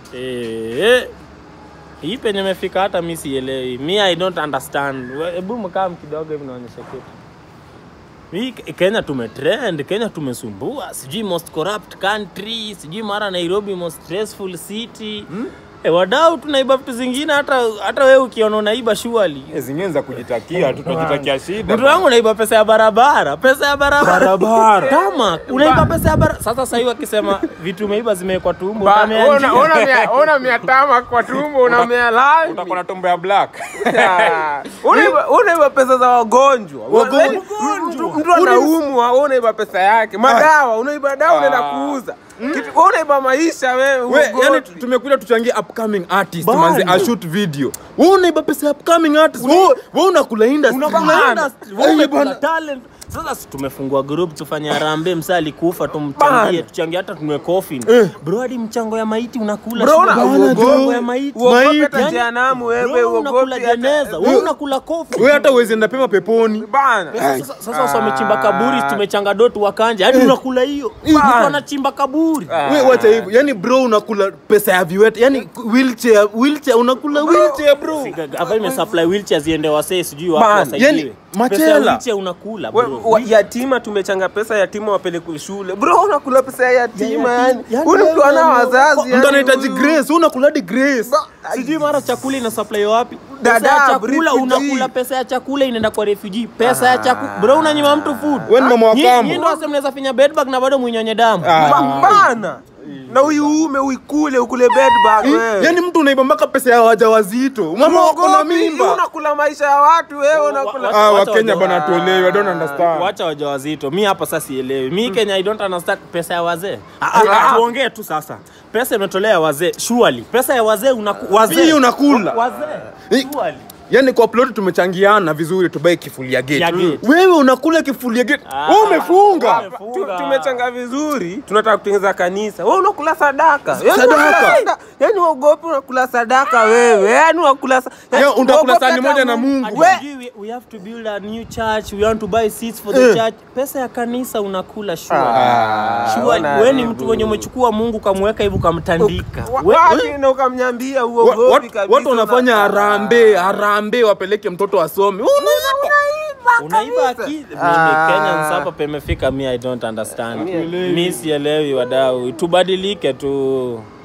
Eh, hii penye imefika hata mi sielewi. Mi I don't understand. We- Hebu mkaa kidogo hivi naonyesha kitu. Mi Ke- Kenya tumetrend, Kenya tumesumbua, sijui most corrupt country, sijui mara Nairobi most stressful city. Eh, wadau tunaiba vitu zingine hata hata wewe ukiona unaiba surely. Eh, zingine za kujitakia tu tunajitakia shida Mtu wangu unaiba pesa ya barabara, pesa ya barabara. Barabara. Kama unaiba pesa ya barabara. Sasa sasa hivi wakisema vitu umeiba zimewekwa tumbo, Ba- utamea ona- njia. ona mia- ona mia tama kwa tumbo unamea lami utakuwa na tumbo ya black Ah, unaiba unaiba pesa za wagonjwa Wagonjwa. Mtu- mtu anaumwa wewe unaiba pesa yake madawa unaiba dawa unaenda kuuza Kitu- wewe unaiba maisha wewe we uogopi. yani tumekuja tuchangie upcoming artist Bana. manze a shoot video wewe unaiba pesa ya upcoming artist wewe wewe unakula industry Unakula industry, wewe Eh, unakula bana. talent. Sasa si tumefungua group tufanye harambee, msa alikufa tumchangie, Bana. tuchangie hata tunwe coffin. Bro, hadi mchango ya maiti unakula. Bro, sio una- bana, uogopi. mchango ya maiti. Uogopi Maiti. hata Yani, jehanamu wewe bro, unakula uogopi hata- jeneza, wewe unakula coffin. wewe hata uwezi enda pema peponi bana Sasa sasa wasi wamechimba kaburi, tumechanga doti wakanja, hadi unakula hiyo. Mtu anachimba kaburi. wewe wacha hivyo yani bro unakula pesa ya viwete yani wheelchair wheelchair unakula wheelchair bro hapa imesupply wheelchair ziende wasee sijui wapi Bana, wasaidiwe. yani, Pesa ya machela. wheelchair unakula We- bro. wa- yatima tumechanga pesa yatima wapelekwe shule bro unakula pesa ya yatima Ya yani yatima. Yani huyu ni mtu wewe ana ndio- wazazi mtu yani anahitaji huyu. grace wewe unakula hadi grace sijui mara chakula ina supply wapi Dada, pesa ya chakula refugee. unakula pesa ya chakula inaenda kwa refugee pesa ya chakula bro unanyima mtu food Wewe ni mama wa Nyi- kambo. nyi ndo wase mnaweza finya bedbug na bado mwinyonye damu Ba- bana na uiume uikule ukule bedbug wewe yani mtu unaiba mpaka pesa ya wajawazito mama wako na Uogopi, mimba unakula maisha ya watu wewe unakula ah Wacha wakenya waja- bana tuelewe i don't understand wacha wajawazito mi hapa sasa sielewi mi kenya i don't understand pesa ya wazee Ah, ah, ah, tuongee tu sasa pesa imetolea ya wazee surely pesa ya wazee unaku, wazee Hii unakula. wazee Hii- surely yani kwa plot tumechangiana vizuri tubae kifuli ya gate Ya gate. wewe unakula kifuli ya gate Ah, wewe umefunga umefunga. Tu- tumechanga vizuri tunataka kutengeneza kanisa wewe unakula sadaka Yaani Sadaka. unakula sada- yaani uogopi unakula sadaka wewe yaani unakula sa- yaani Ya, unakula uogopi sahani hata moja na Mungu. Mungu. Ati We- sijui we, we have to build a new church we want to buy seats for the church pesa ya kanisa unakula sure sure wana wewe ni aibu. mtu mwenye umechukua Mungu kamweka hivi ukamtandika Wa- We- wapi na ukamnyambia Wa- uogopi watu- kabisa watu wanafanya una- harambee harambee wapeleke mtoto asome unaiba akili mimi Kenyans hapa pemefika mi I don't understand mi sielewi wadau tubadilike tu